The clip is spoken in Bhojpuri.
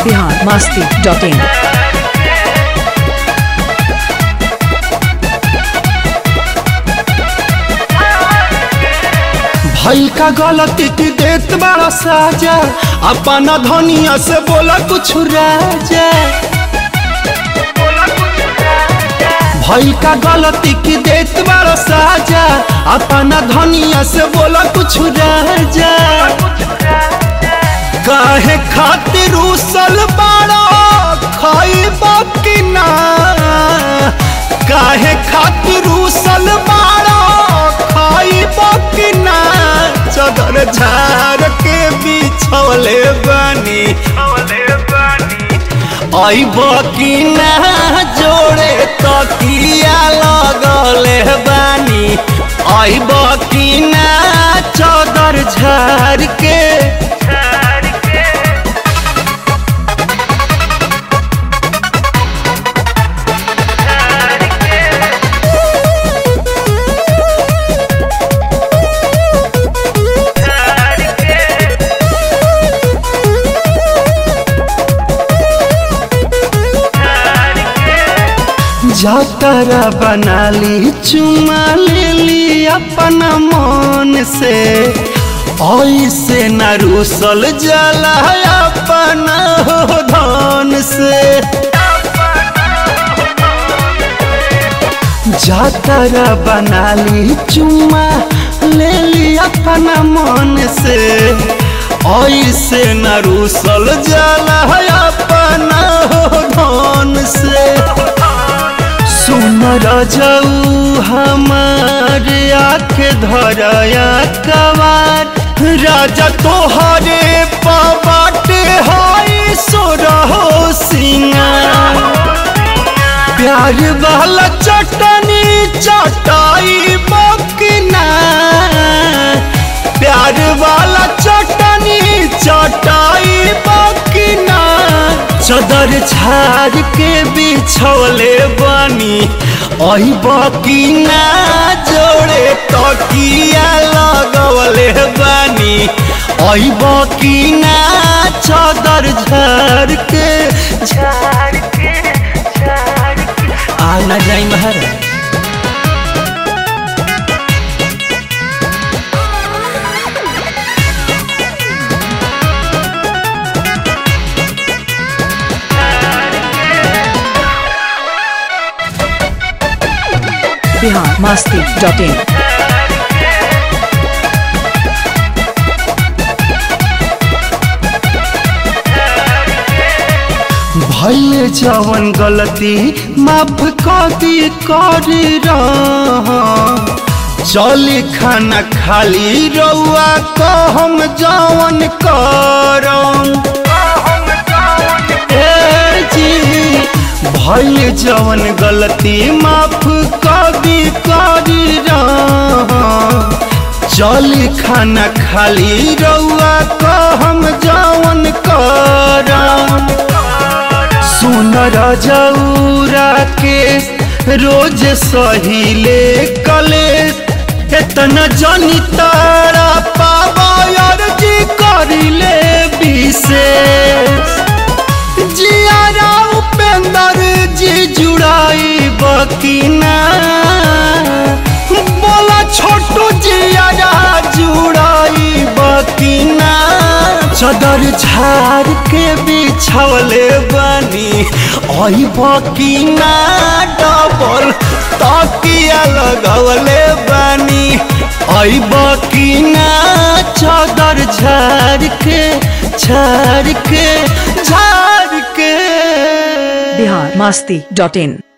बिहार मस्ती डॉट इन भइल का गलती की देत बड़ा साजा अपना धनिया से बोला कुछ राजा भइल का गलती की देत बड़ा साजा अपना धनिया से बोला कुछ राजा काहे खातिर उसल बाड़ा खाइबा कि ना काहे खातिर उसल बाड़ा खाइबा कि ना चदर झार के बिछौले बनी आइब कि ना जोड़े तकिया लगले बानी आइब कि ना चदर झार के जातरा बना ली चुमा ले ली अपना मन से ऐसे न रूसल जला अपना हो धन से जातरा बना ली चुमा ले ली अपना मन से ऐसे न रूसल जला अपना हो धन से सुन रजऊ हमार आँख धरया कवार राजा तोहरे पबाटे हाय सोरहो सिंगार प्यार वाला चटनी चटाई बकना प्यार वाला चटनी चटाई बकना चदर झाड़ के बिछौले बनी अही बकीना जोड़े तकिया लगवले बनी अही बकीना चदर झाड़ के झाड़ के झाड़ के आना जाई महाराज बिहार मस्ती डॉट इन भैले जवन गलती माफ कदी कर चली खाना खाली रउआ कहम जवन करम ए जी भैले जवन गलती माफ कदी कर चली खाना खाली रउआ कहम जवन करम सुन रजौरा के रोज सहिले कले इतना जनी तारा पावर जी करिले विशेष जियारा उपेंद्र जी जुड़ाई बकीना बोला छोटू जियारा जुड़ाई बकीना चदर झाड़ के बिछौले बनी आई बकीना डबल तकिया लगवले बनी आई बकीना चदर झाड़ के झाड़ के झाड़ के बिहार मस्ती डॉट इन